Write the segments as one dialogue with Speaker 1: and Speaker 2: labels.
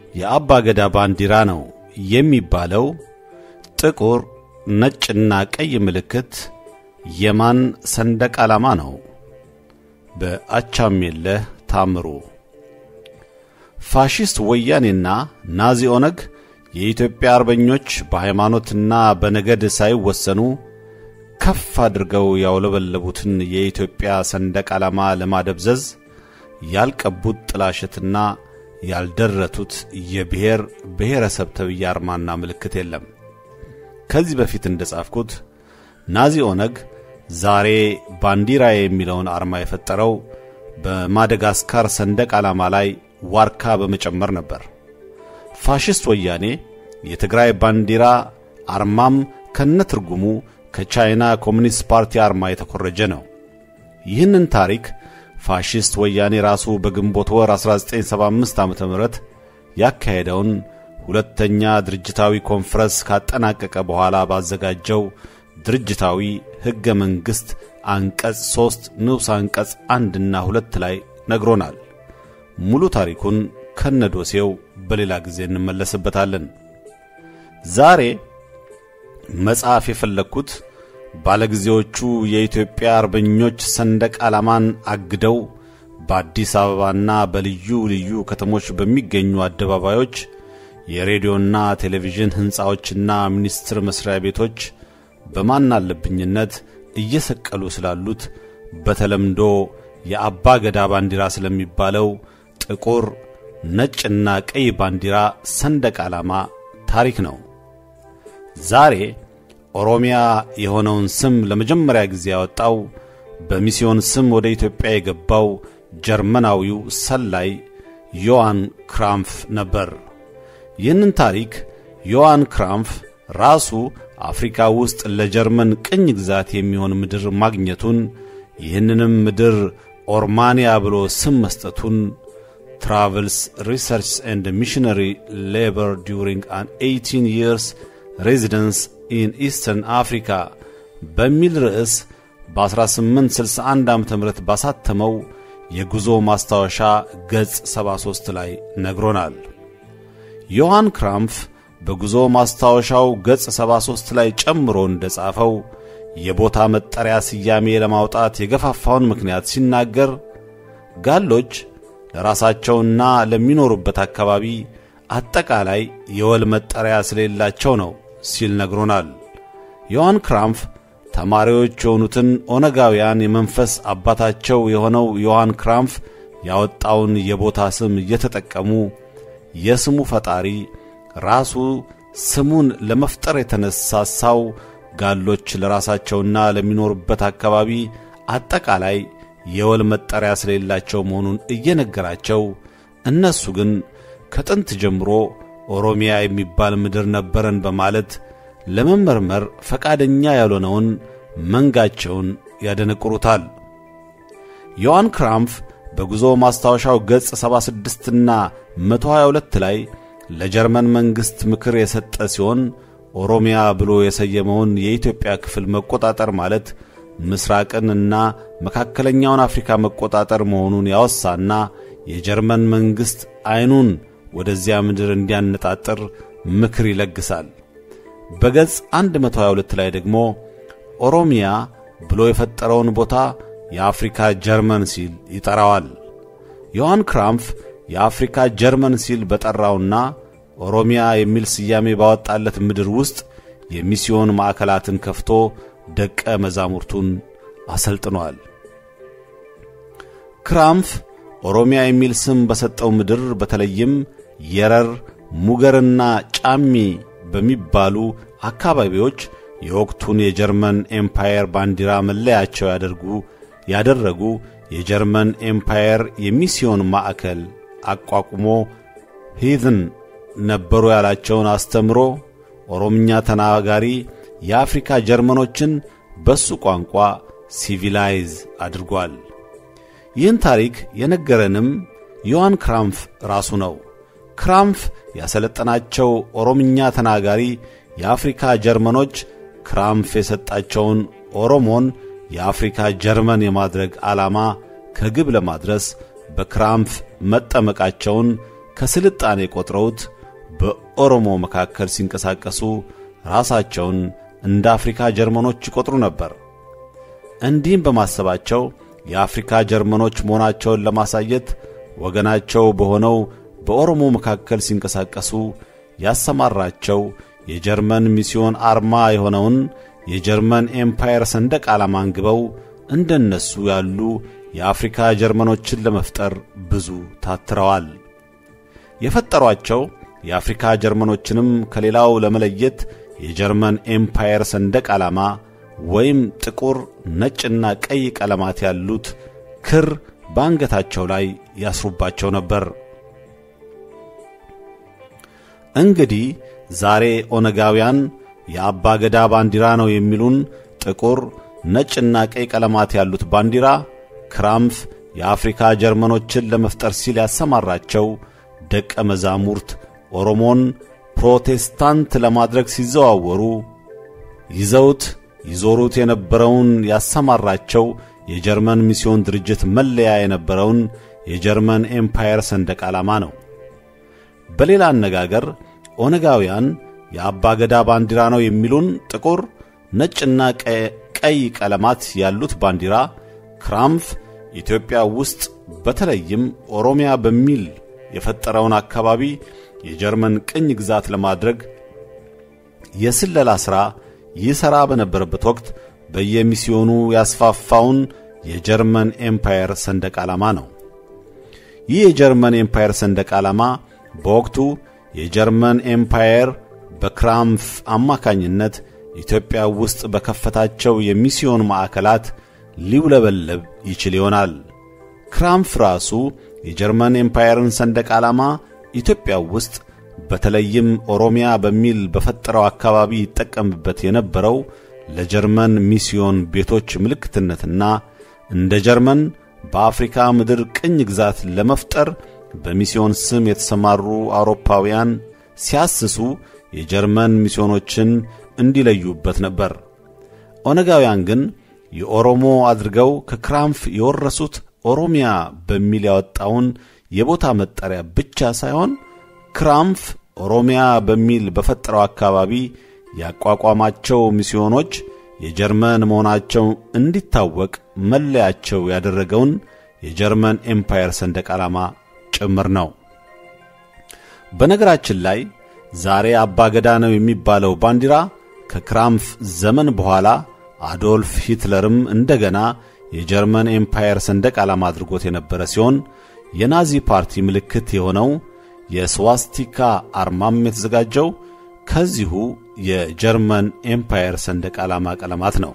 Speaker 1: የአባ ገዳ ባንዲራ ነው የሚባለው ጥቁር ነጭና ቀይ ምልክት የማን ሰንደቅ ዓላማ ነው? በአቻምየለህ ታምሩ። ፋሺስት ወያኔና ናዚ ኦነግ የኢትዮጵያ አርበኞች በሃይማኖትና በነገድ ሳይወሰኑ ከፍ አድርገው ያውለበለቡትን የኢትዮጵያ ሰንደቅ ዓላማ ለማደብዘዝ ያልቀቡት ጥላሸትና ያልደረቱት የብሔር ብሔረሰብ ተብዬ አርማና ምልክት የለም። ከዚህ በፊት እንደ ጻፍኩት ናዚ ኦነግ ዛሬ ባንዲራ የሚለውን አርማ የፈጠረው በማደጋስካር ሰንደቅ ዓላማ ላይ ዋርካ በመጨመር ነበር። ፋሽስት ወያኔ የትግራይ ባንዲራ አርማም ከነትርጉሙ ከቻይና ኮሚኒስት ፓርቲ አርማ የተኮረጀ ነው። ይህንን ታሪክ ፋሽስት ወያኔ ራሱ በግንቦት ወር 1975 ዓ.ም ያካሄደውን ሁለተኛ ድርጅታዊ ኮንፈረንስ ካጠናቀቀ በኋላ ባዘጋጀው ድርጅታዊ ሕገ መንግሥት አንቀጽ ሦስት ንዑስ አንቀጽ አንድና ሁለት ላይ ነግሮናል። ሙሉ ታሪኩን ከነዶሴው በሌላ ጊዜ እንመለስበታለን። ዛሬ መጽሐፍ የፈለግኩት ባለጊዜዎቹ የኢትዮጵያ አርበኞች ሰንደቅ ዓላማን አግደው በአዲስ አበባና በልዩ ልዩ ከተሞች በሚገኙ አደባባዮች የሬዲዮና ቴሌቪዥን ሕንፃዎችና ሚኒስቴር መሥሪያ ቤቶች በማናለብኝነት እየሰቀሉ ስላሉት በተለምዶ የአባ ገዳ ባንዲራ ስለሚባለው ጥቁር ነጭና ቀይ ባንዲራ ሰንደቅ ዓላማ ታሪክ ነው። ዛሬ ኦሮሚያ የሆነውን ስም ለመጀመሪያ ጊዜ ያወጣው በሚስዮን ስም ወደ ኢትዮጵያ የገባው ጀርመናዊው ሰላይ ዮሐን ክራምፍ ነበር። ይህንን ታሪክ ዮሐን ክራምፍ ራሱ አፍሪካ ውስጥ ለጀርመን ቅኝ ግዛት የሚሆን ምድር ማግኘቱን ይህንንም ምድር ኦርማንያ ብሎ ስም መስጠቱን ትራቨልስ ሪሰርች ኤንድ ሚሽነሪ ሌበር ዱሪንግ አን 18 ይርስ ሬዚደንስ ኢን ኢስተርን አፍሪካ በሚል ርዕስ በ1861 ዓ ም ባሳተመው የጉዞ ማስታወሻ ገጽ 73 ላይ ነግሮናል። ዮሐን ክራምፍ በጉዞ ማስታወሻው ገጽ 73 ላይ ጨምሮ እንደ ጻፈው የቦታ መጠሪያ ስያሜ ለማውጣት የገፋፋውን ምክንያት ሲናገር ጋሎች ለራሳቸውና ለሚኖሩበት አካባቢ አጠቃላይ የወል መጠሪያ ስለሌላቸው ነው ሲል ነግሮናል። ዮሐን ክራምፍ ተማሪዎች የሆኑትን ኦነጋውያን የመንፈስ አባታቸው የሆነው ዮሐን ክራምፍ ያወጣውን የቦታ ስም እየተጠቀሙ የስሙ ፈጣሪ ራሱ ስሙን ለመፍጠር የተነሳሳው ጋሎች ለራሳቸውና ለሚኖሩበት አካባቢ አጠቃላይ የወል መጠሪያ ስለሌላቸው መሆኑን እየነገራቸው እነሱ ግን ከጥንት ጀምሮ ኦሮሚያ የሚባል ምድር ነበረን በማለት ለመመርመር ፈቃደኛ ያልሆነውን መንጋቸውን ያደነቁሩታል። ዮሐን ክራምፍ በጉዞ ማስታወሻው ገጽ 76ና 122 ላይ ለጀርመን መንግሥት ምክር የሰጠ ሲሆን ኦሮሚያ ብሎ የሰየመውን የኢትዮጵያ ክፍል መቆጣጠር ማለት ምስራቅንና መካከለኛውን አፍሪካ መቆጣጠር መሆኑን ያወሳና የጀርመን መንግሥት ዐይኑን ወደዚያ ምድር እንዲያነጣጥር ምክር ይለግሳል። በገጽ 122 ላይ ደግሞ ኦሮሚያ ብሎ የፈጠረውን ቦታ የአፍሪካ ጀርመን ሲል ይጠራዋል። ዮሐን ክራምፍ የአፍሪካ ጀርመን ሲል በጠራውና ኦሮሚያ የሚል ስያሜ ባወጣለት ምድር ውስጥ የሚስዮን ማዕከላትን ከፍቶ ደቀ መዛሙርቱን አሰልጥኗል። ክራምፍ ኦሮሚያ የሚል ስም በሰጠው ምድር በተለይም የረር፣ ሙገርና ጫሚ በሚባሉ አካባቢዎች የወቅቱን የጀርመን ኤምፓየር ባንዲራ መለያቸው ያደርጉ ያደረጉ የጀርመን ኤምፓየር የሚስዮን ማዕከል አቋቁሞ ሂዝን ነበሩ ያላቸውን አስተምሮ ኦሮምኛ ተናጋሪ የአፍሪካ ጀርመኖችን በሱ ቋንቋ ሲቪላይዝ አድርጓል። ይህን ታሪክ የነገረንም ዮሐን ክራምፍ ራሱ ነው። ክራምፍ ያሰለጠናቸው ኦሮምኛ ተናጋሪ የአፍሪካ ጀርመኖች ክራምፍ የሰጣቸውን ኦሮሞን የአፍሪካ ጀርመን የማድረግ ዓላማ ከግብ ለማድረስ በክራምፍ መጠመቃቸውን ከስልጣኔ ቆጥረውት በኦሮሞ መካከል ሲንቀሳቀሱ ራሳቸውን እንደ አፍሪካ ጀርመኖች ይቆጥሩ ነበር። እንዲህም በማሰባቸው የአፍሪካ ጀርመኖች መሆናቸውን ለማሳየት ወገናቸው በሆነው በኦሮሞ መካከል ሲንቀሳቀሱ ያሰማራቸው የጀርመን ሚስዮን አርማ የሆነውን የጀርመን ኤምፓየር ሰንደቅ ዓላማ አንግበው እንደነሱ ያሉ የአፍሪካ ጀርመኖችን ለመፍጠር ብዙ ታትረዋል። የፈጠሯቸው የአፍሪካ ጀርመኖችንም ከሌላው ለመለየት የጀርመን ኤምፓየር ሰንደቅ ዓላማ ወይም ጥቁር፣ ነጭና ቀይ ቀለማት ያሉት ክር በአንገታቸው ላይ ያስሩባቸው ነበር። እንግዲህ ዛሬ ኦነጋውያን የአባ ገዳ ባንዲራ ነው የሚሉን ጥቁር፣ ነጭና ቀይ ቀለማት ያሉት ባንዲራ ክራምፍ የአፍሪካ ጀርመኖችን ለመፍጠር ሲል ያሰማራቸው ደቀ መዛሙርት ኦሮሞን ፕሮቴስታንት ለማድረግ ሲዘዋወሩ ይዘውት ይዞሩት የነበረውን ያሰማራቸው የጀርመን ሚስዮን ድርጅት መለያ የነበረውን የጀርመን ኤምፓየር ሰንደቅ ዓላማ ነው። በሌላ አነጋገር ኦነጋውያን የአባገዳ ባንዲራ ነው የሚሉን ጥቁር፣ ነጭና ቀይ ቀለማት ያሉት ባንዲራ ክራምፍ ኢትዮጵያ ውስጥ በተለይም ኦሮሚያ በሚል የፈጠረውን አካባቢ የጀርመን ቅኝ ግዛት ለማድረግ የስለላ ሥራ ይሠራ በነበረበት ወቅት በየሚስዮኑ ያስፋፋውን የጀርመን ኤምፓየር ሰንደቅ ዓላማ ነው። ይህ የጀርመን ኤምፓየር ሰንደቅ ዓላማ በወቅቱ የጀርመን ኤምፓየር በክራምፍ አማካኝነት ኢትዮጵያ ውስጥ በከፈታቸው የሚስዮን ማዕከላት ሊውለበለብ ይችል ይሆናል። ክራምፍ ራሱ የጀርመን ኤምፓየርን ሰንደቅ ዓላማ ኢትዮጵያ ውስጥ በተለይም ኦሮሚያ በሚል በፈጠረው አካባቢ ይጠቀምበት የነበረው ለጀርመን ሚስዮን ቤቶች ምልክትነትና እንደ ጀርመን በአፍሪካ ምድር ቅኝ ግዛት ለመፍጠር በሚስዮን ስም የተሰማሩ አውሮፓውያን ሲያስሱ የጀርመን ሚስዮኖችን እንዲለዩበት ነበር። ኦነጋውያን ግን የኦሮሞ አድርገው ከክራምፍ የወረሱት ኦሮሚያ በሚል ያወጣውን የቦታ መጠሪያ ብቻ ሳይሆን ክራምፍ ኦሮሚያ በሚል በፈጠረው አካባቢ ያቋቋማቸው ሚስዮኖች የጀርመን መሆናቸው እንዲታወቅ መለያቸው ያደረገውን የጀርመን ኤምፓየር ሰንደቅ ዓላማ ጭምር ነው። በነገራችን ላይ ዛሬ አባገዳ ነው የሚባለው ባንዲራ ከክራምፍ ዘመን በኋላ አዶልፍ ሂትለርም እንደገና የጀርመን ኤምፓየር ሰንደቅ ዓላማ አድርጎት የነበረ ሲሆን የናዚ ፓርቲ ምልክት የሆነው የስዋስቲካ አርማም የተዘጋጀው ከዚሁ የጀርመን ኤምፓየር ሰንደቅ ዓላማ ቀለማት ነው።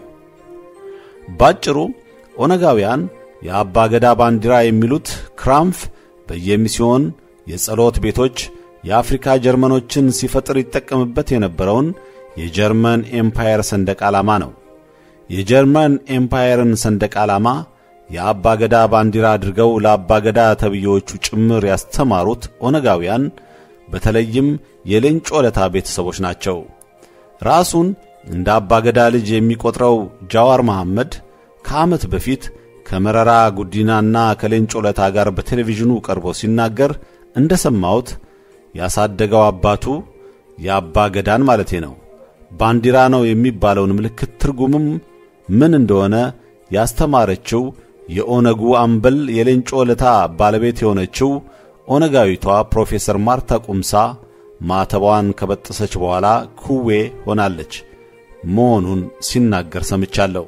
Speaker 1: ባጭሩ ኦነጋውያን የአባገዳ ባንዲራ የሚሉት ክራምፍ በየሚስዮን የጸሎት ቤቶች የአፍሪካ ጀርመኖችን ሲፈጥር ይጠቀምበት የነበረውን የጀርመን ኤምፓየር ሰንደቅ ዓላማ ነው። የጀርመን ኤምፓየርን ሰንደቅ ዓላማ የአባገዳ ባንዲራ አድርገው ለአባገዳ ተብዬዎቹ ጭምር ያስተማሩት ኦነጋውያን በተለይም የሌንጮ ለታ ቤተሰቦች ናቸው። ራሱን እንደ አባገዳ ልጅ የሚቆጥረው ጃዋር መሐመድ ከዓመት በፊት ከመረራ ጉዲናና ከሌንጮ ለታ ጋር በቴሌቪዥኑ ቀርቦ ሲናገር እንደ ሰማሁት ያሳደገው አባቱ የአባ ገዳን ማለቴ ነው ባንዲራ ነው የሚባለውን ምልክት ትርጉምም ምን እንደሆነ ያስተማረችው የኦነጉ አምበል የሌንጮ ለታ ባለቤት የሆነችው ኦነጋዊቷ ፕሮፌሰር ማርታ ቁምሳ ማተቧን ከበጠሰች በኋላ ኩዌ ሆናለች መሆኑን ሲናገር ሰምቻለሁ።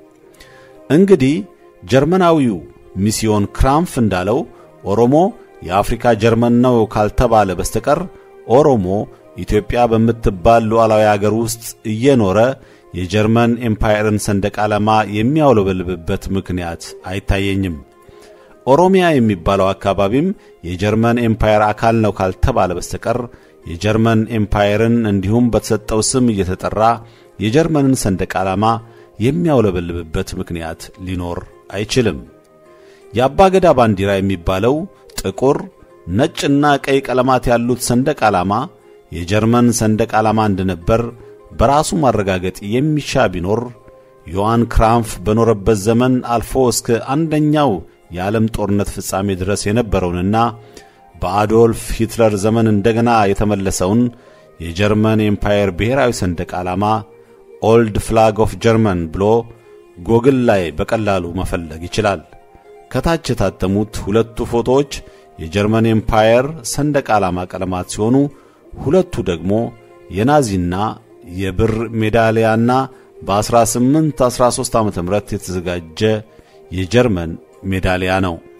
Speaker 1: እንግዲህ ጀርመናዊው ሚስዮን ክራምፍ እንዳለው ኦሮሞ የአፍሪካ ጀርመን ነው ካልተባለ በስተቀር ኦሮሞ ኢትዮጵያ በምትባል ሉዓላዊ አገር ውስጥ እየኖረ የጀርመን ኤምፓየርን ሰንደቅ ዓላማ የሚያውለበልብበት ምክንያት አይታየኝም። ኦሮሚያ የሚባለው አካባቢም የጀርመን ኤምፓየር አካል ነው ካልተባለ በስተቀር የጀርመን ኤምፓየርን እንዲሁም በተሰጠው ስም እየተጠራ የጀርመንን ሰንደቅ ዓላማ የሚያውለበልብበት ምክንያት ሊኖር አይችልም። የአባገዳ ባንዲራ የሚባለው ጥቁር፣ ነጭና ቀይ ቀለማት ያሉት ሰንደቅ ዓላማ የጀርመን ሰንደቅ ዓላማ እንደነበር በራሱ ማረጋገጥ የሚሻ ቢኖር ዮሐን ክራምፍ በኖረበት ዘመን አልፎ እስከ አንደኛው የዓለም ጦርነት ፍጻሜ ድረስ የነበረውንና በአዶልፍ ሂትለር ዘመን እንደገና የተመለሰውን የጀርመን ኤምፓየር ብሔራዊ ሰንደቅ ዓላማ ኦልድ ፍላግ ኦፍ ጀርመን ብሎ ጎግል ላይ በቀላሉ መፈለግ ይችላል። ከታች የታተሙት ሁለቱ ፎቶዎች የጀርመን ኤምፓየር ሰንደቅ ዓላማ ቀለማት ሲሆኑ ሁለቱ ደግሞ የናዚና የብር ሜዳሊያና በ1813 ዓ ም የተዘጋጀ የጀርመን ሜዳሊያ ነው።